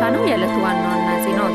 ነው የዕለቱ ዋና ዋና ዜናዎች።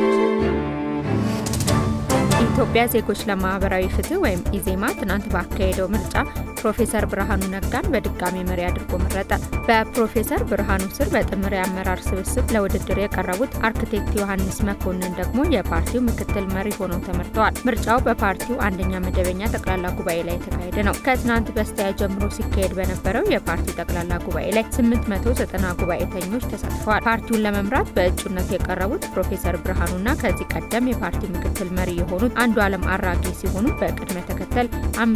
የኢትዮጵያ ዜጎች ለማህበራዊ ፍትህ ወይም ኢዜማ ትናንት ባካሄደው ምርጫ ፕሮፌሰር ብርሃኑ ነጋን በድጋሚ መሪ አድርጎ መረጠ። በፕሮፌሰር ብርሃኑ ስር በጥምር የአመራር ስብስብ ለውድድር የቀረቡት አርክቴክት ዮሐንስ መኮንን ደግሞ የፓርቲው ምክትል መሪ ሆነው ተመርጠዋል። ምርጫው በፓርቲው አንደኛ መደበኛ ጠቅላላ ጉባኤ ላይ የተካሄደ ነው። ከትናንት በስቲያ ጀምሮ ሲካሄድ በነበረው የፓርቲው ጠቅላላ ጉባኤ ላይ 890 ጉባኤተኞች ተሳትፈዋል። ፓርቲውን ለመምራት በእጩነት የቀረቡት ፕሮፌሰር ብርሃኑና ከዚህ ቀደም የፓርቲው ምክትል መሪ የሆኑት አንዱ ዓለም አራጌ ሲሆኑ በቅድመ ተከተል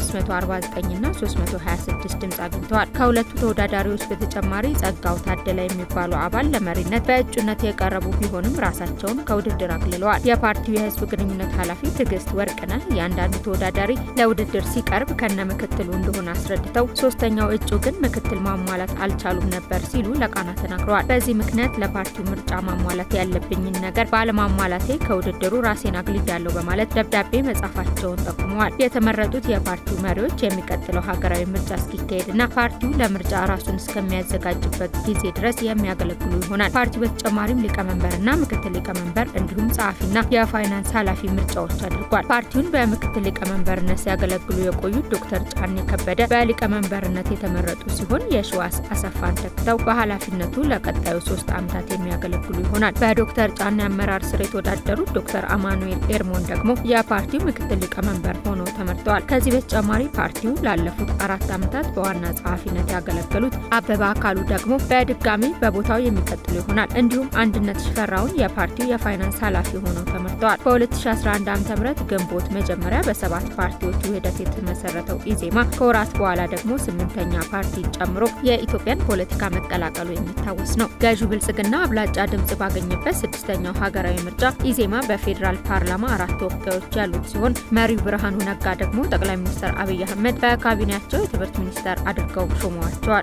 549ና 326 ድምፅ አግኝተዋል። ከሁለቱ ተወዳዳሪዎች በተጨማሪ ጸጋው ታደለ የሚባሉ አባል ለመሪነት በእጩነት የቀረቡ ቢሆንም ራሳቸውን ከውድድር አግልለዋል። የፓርቲው የህዝብ ግንኙነት ኃላፊ ትዕግስት ወርቅነህ እያንዳንዱ ተወዳዳሪ ለውድድር ሲቀርብ ከነ ምክትሉ እንደሆነ አስረድተው ሶስተኛው እጩ ግን ምክትል ማሟላት አልቻሉም ነበር ሲሉ ለቃና ተናግረዋል። በዚህ ምክንያት ለፓርቲው ምርጫ ማሟላት ያለብኝን ነገር ባለማሟላቴ ከውድድሩ ራሴን አግልያለሁ በማለት ደብዳቤ መጻፋቸውን ጠቁመዋል። የተመረጡት የፓርቲው መሪዎች የሚቀጥለው ሀገራዊ ምርጫ እስኪካሄድና ፓርቲው ለምርጫ ራሱን እስከሚያዘጋጅበት ጊዜ ድረስ የሚያገለግሉ ይሆናል። ፓርቲው በተጨማሪም ሊቀመንበርና ምክትል ሊቀመንበር እንዲሁም ጸሐፊና የፋይናንስ ኃላፊ ምርጫዎች አድርጓል። ፓርቲውን በምክትል ሊቀመንበርነት ሲያገለግሉ የቆዩት ዶክተር ጫኔ ከበደ በሊቀመንበርነት የተመረጡ ሲሆን የሸዋስ አሰፋን ተክተው በኃላፊነቱ ለቀጣዩ ሶስት ዓመታት የሚያገለግሉ ይሆናል። በዶክተር ጫኔ አመራር ስር የተወዳደሩት ዶክተር አማኑኤል ኤርሞን ደግሞ የፓርቲው ምክትል ሊቀመንበር ሆነው ተመርጠዋል። ከዚህ በተጨማሪ ፓርቲው ላለፉት አራት ዓመታት በዋና ጸሐፊነት ያገለገሉት አበባ አካሉ ደግሞ በድጋሚ በቦታው የሚቀጥሉ ይሆናል። እንዲሁም አንድነት ሽፈራውን የፓርቲው የፋይናንስ ኃላፊ ሆነው ተመርጠዋል። በ2011 ዓ ም ግንቦት መጀመሪያ በሰባት ፓርቲዎች ውህደት የተመሰረተው ኢዜማ ከወራት በኋላ ደግሞ ስምንተኛ ፓርቲ ጨምሮ የኢትዮጵያን ፖለቲካ መቀላቀሉ የሚታወስ ነው። ገዢው ብልጽግና አብላጫ ድምጽ ባገኘበት ስድስተኛው ሀገራዊ ምርጫ ኢዜማ በፌዴራል ፓርላማ አራት ተወካዮች ያሉት ሲሆን መሪው ብርሃኑ ነጋ ደግሞ ጠቅላይ ሚኒስትር አብይ አህመድ በካቢኔያቸው የትምህርት ሚኒስተር አድርገው ሾመዋቸዋል።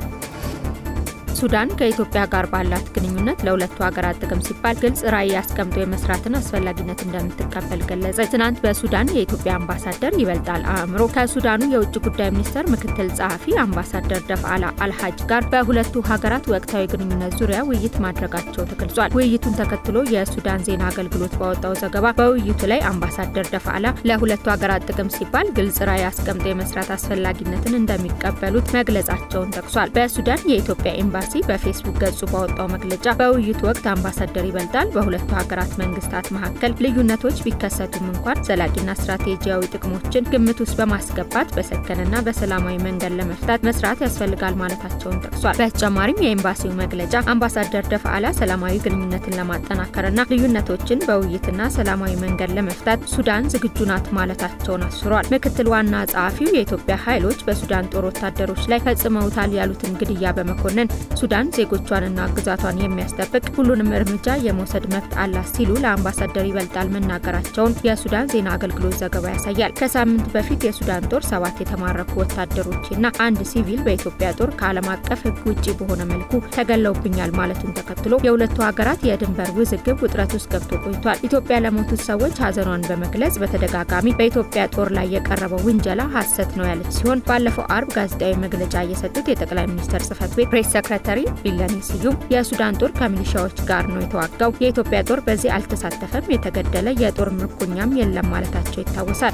ሱዳን ከኢትዮጵያ ጋር ባላት ግንኙነት ለሁለቱ ሀገራት ጥቅም ሲባል ግልጽ ራዕይ አስቀምጦ የመስራትን አስፈላጊነት እንደምትቀበል ገለጸች። ትናንት በሱዳን የኢትዮጵያ አምባሳደር ይበልጣል አእምሮ ከሱዳኑ የውጭ ጉዳይ ሚኒስቴር ምክትል ጸሐፊ አምባሳደር ደፍአላ አልሀጅ ጋር በሁለቱ ሀገራት ወቅታዊ ግንኙነት ዙሪያ ውይይት ማድረጋቸው ተገልጿል። ውይይቱን ተከትሎ የሱዳን ዜና አገልግሎት ባወጣው ዘገባ በውይይቱ ላይ አምባሳደር ደፍአላ ለሁለቱ ሀገራት ጥቅም ሲባል ግልጽ ራዕይ አስቀምጦ የመስራት አስፈላጊነትን እንደሚቀበሉት መግለጻቸውን ጠቅሷል። በሱዳን የኢትዮጵያ ኤምባሲ በፌስቡክ ገጹ ባወጣው መግለጫ በውይይቱ ወቅት አምባሳደር ይበልጣል በሁለቱ ሀገራት መንግስታት መካከል ልዩነቶች ቢከሰቱም እንኳን ዘላቂና ስትራቴጂያዊ ጥቅሞችን ግምት ውስጥ በማስገባት በሰከነና በሰላማዊ መንገድ ለመፍታት መስራት ያስፈልጋል ማለታቸውን ጠቅሷል። በተጨማሪም የኤምባሲው መግለጫ አምባሳደር ደፍአላ ሰላማዊ ግንኙነትን ለማጠናከርና ልዩነቶችን በውይይትና ሰላማዊ መንገድ ለመፍታት ሱዳን ዝግጁ ናት ማለታቸውን አስፍሯል። ምክትል ዋና ጸሐፊው የኢትዮጵያ ኃይሎች በሱዳን ጦር ወታደሮች ላይ ፈጽመውታል ያሉትን ግድያ በመኮነን ሱዳን ዜጎቿንና ግዛቷን የሚያስጠብቅ ሁሉንም እርምጃ የመውሰድ መብት አላት ሲሉ ለአምባሳደር ይበልጣል መናገራቸውን የሱዳን ዜና አገልግሎት ዘገባ ያሳያል። ከሳምንት በፊት የሱዳን ጦር ሰባት የተማረኩ ወታደሮችና አንድ ሲቪል በኢትዮጵያ ጦር ከዓለም አቀፍ ሕግ ውጭ በሆነ መልኩ ተገለውብኛል ማለቱን ተከትሎ የሁለቱ ሀገራት የድንበር ውዝግብ ውጥረት ውስጥ ገብቶ ቆይቷል። ኢትዮጵያ ለሞቱት ሰዎች ሀዘኗን በመግለጽ በተደጋጋሚ በኢትዮጵያ ጦር ላይ የቀረበው ውንጀላ ሐሰት ነው ያለች ሲሆን ባለፈው አርብ ጋዜጣዊ መግለጫ የሰጡት የጠቅላይ ሚኒስትር ጽህፈት ቤት ፕሬስ ሰክረታሪ ቢለኔ ስዩም የሱዳን ጦር ከሚሊሻዎች ጋር ነው የተዋጋው፣ የኢትዮጵያ ጦር በዚህ አልተሳተፈም፣ የተገደለ የጦር ምርኮኛም የለም ማለታቸው ይታወሳል።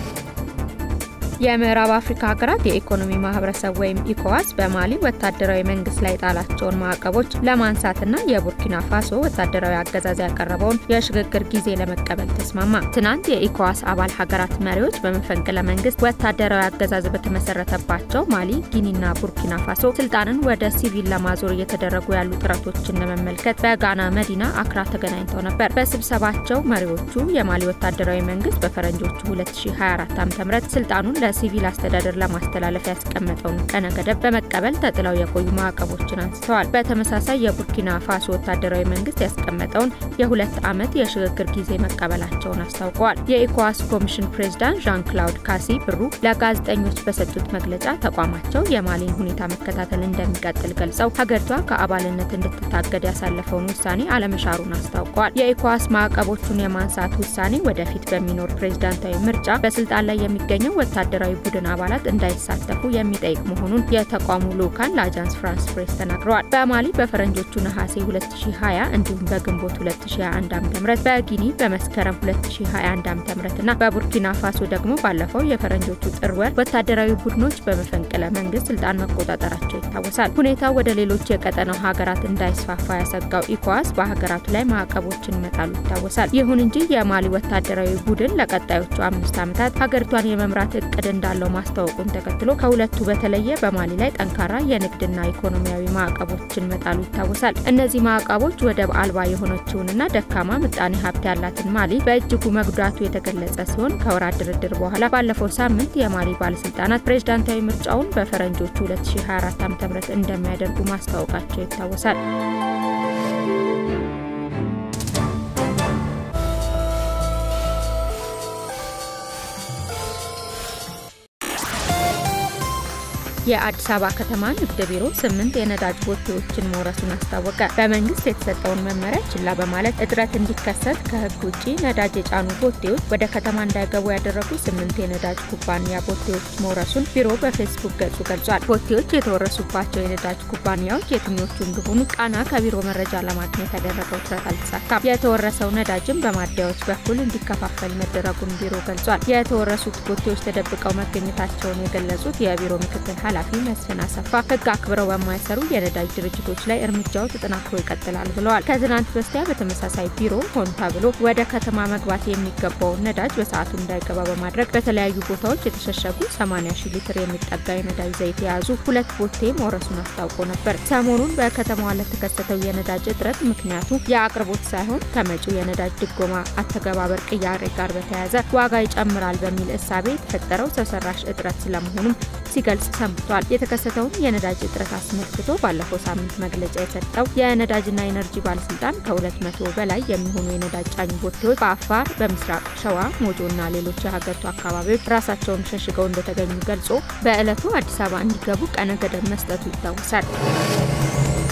የምዕራብ አፍሪካ ሀገራት የኢኮኖሚ ማህበረሰብ ወይም ኢኮዋስ በማሊ ወታደራዊ መንግስት ላይ ጣላቸውን ማዕቀቦች ለማንሳትና የቡርኪና ፋሶ ወታደራዊ አገዛዝ ያቀረበውን የሽግግር ጊዜ ለመቀበል ተስማማ። ትናንት የኢኮዋስ አባል ሀገራት መሪዎች በመፈንቅለ መንግስት ወታደራዊ አገዛዝ በተመሰረተባቸው ማሊ፣ ጊኒና ቡርኪና ፋሶ ስልጣንን ወደ ሲቪል ለማዞር እየተደረጉ ያሉ ጥረቶችን ለመመልከት በጋና መዲና አክራ ተገናኝተው ነበር። በስብሰባቸው መሪዎቹ የማሊ ወታደራዊ መንግስት በፈረንጆቹ 2024 ዓ.ም ስልጣኑን ለሲቪል አስተዳደር ለማስተላለፍ ያስቀመጠውን ቀነ ገደብ በመቀበል ተጥለው የቆዩ ማዕቀቦችን አንስተዋል። በተመሳሳይ የቡርኪና ፋሶ ወታደራዊ መንግስት ያስቀመጠውን የሁለት ዓመት የሽግግር ጊዜ መቀበላቸውን አስታውቀዋል። የኢኮዋስ ኮሚሽን ፕሬዝዳንት ዣን ክላውድ ካሲ ብሩ ለጋዜጠኞች በሰጡት መግለጫ ተቋማቸው የማሊን ሁኔታ መከታተል እንደሚቀጥል ገልጸው ሀገሪቷ ከአባልነት እንድትታገድ ያሳለፈውን ውሳኔ አለመሻሩን አስታውቀዋል። የኢኮዋስ ማዕቀቦቹን የማንሳት ውሳኔ ወደፊት በሚኖር ፕሬዝዳንታዊ ምርጫ በስልጣን ላይ የሚገኘው ወታደራዊ ወታደራዊ ቡድን አባላት እንዳይሳተፉ የሚጠይቅ መሆኑን የተቋሙ ልዑካን ለአጃንስ ፍራንስ ፕሬስ ተናግረዋል። በማሊ በፈረንጆቹ ነሐሴ 2020 እንዲሁም በግንቦት 2021 ዓ.ም በጊኒ በመስከረም 2021 ዓ.ም እና በቡርኪና ፋሶ ደግሞ ባለፈው የፈረንጆቹ ጥር ወር ወታደራዊ ቡድኖች በመፈንቅለ መንግስት ስልጣን መቆጣጠራቸው ይታወሳል። ሁኔታው ወደ ሌሎች የቀጠናው ሀገራት እንዳይስፋፋ ያሰጋው ኢኮዋስ በሀገራቱ ላይ ማዕቀቦችን መጣሉ ይታወሳል። ይሁን እንጂ የማሊ ወታደራዊ ቡድን ለቀጣዮቹ አምስት ዓመታት ሀገሪቷን የመምራት እቅድ እንዳለው ማስታወቁን ተከትሎ ከሁለቱ በተለየ በማሊ ላይ ጠንካራ የንግድና ኢኮኖሚያዊ ማዕቀቦችን መጣሉ ይታወሳል። እነዚህ ማዕቀቦች ወደብ አልባ የሆነችውንና ደካማ ምጣኔ ሀብት ያላትን ማሊ በእጅጉ መጉዳቱ የተገለጸ ሲሆን ከወራት ድርድር በኋላ ባለፈው ሳምንት የማሊ ባለስልጣናት ፕሬዝዳንታዊ ምርጫውን በፈረንጆቹ 2024 ዓ.ም እንደሚያደርጉ ማስታወቃቸው ይታወሳል። የአዲስ አበባ ከተማ ንግድ ቢሮ ስምንት የነዳጅ ቦቴዎችን መውረሱን አስታወቀ። በመንግስት የተሰጠውን መመሪያ ችላ በማለት እጥረት እንዲከሰት ከህግ ውጭ ነዳጅ የጫኑ ቦቴዎች ወደ ከተማ እንዳይገቡ ያደረጉ ስምንት የነዳጅ ኩባንያ ቦቴዎች መውረሱን ቢሮ በፌስቡክ ገጹ ገልጿል። ቦቴዎች የተወረሱባቸው የነዳጅ ኩባንያዎች የትኞቹ እንደሆኑ ቃና ከቢሮ መረጃ ለማግኘት ያደረገው ጥረት አልተሳካም። የተወረሰው ነዳጅም በማደያዎች በኩል እንዲከፋፈል መደረጉን ቢሮ ገልጿል። የተወረሱት ቦቴዎች ተደብቀው መገኘታቸውን የገለጹት የቢሮ ምክትል ኃላፊ መስፍን አሰፋ ህግ አክብረው በማይሰሩ የነዳጅ ድርጅቶች ላይ እርምጃው ተጠናክሮ ይቀጥላል ብለዋል። ከትናንት በስቲያ በተመሳሳይ ቢሮ ሆን ተብሎ ወደ ከተማ መግባት የሚገባውን ነዳጅ በሰዓቱ እንዳይገባ በማድረግ በተለያዩ ቦታዎች የተሸሸጉ 80 ሺህ ሊትር የሚጠጋ የነዳጅ ዘይት የያዙ ሁለት ቦቴ መውረሱን አስታውቆ ነበር። ሰሞኑን በከተማዋ ለተከሰተው የነዳጅ እጥረት ምክንያቱ የአቅርቦት ሳይሆን ከመጪው የነዳጅ ድጎማ አተገባበር ቅያሬ ጋር በተያያዘ ዋጋ ይጨምራል በሚል እሳቤ የተፈጠረው ሰው ሰራሽ እጥረት ስለመሆኑም ሲገልጽ ሰንብቷል። የተከሰተውን የነዳጅ እጥረት አስመልክቶ ባለፈው ሳምንት መግለጫ የሰጠው የነዳጅና ኤነርጂ ባለስልጣን ከሁለት መቶ በላይ የሚሆኑ የነዳጅ ጫኝ ቦቴዎች በአፋር፣ በምስራቅ ሸዋ፣ ሞጆና ሌሎች የሀገሪቱ አካባቢዎች ራሳቸውን ሸሽገው እንደተገኙ ገልጾ በዕለቱ አዲስ አበባ እንዲገቡ ቀነ ገደብ መስጠቱ ይታወሳል።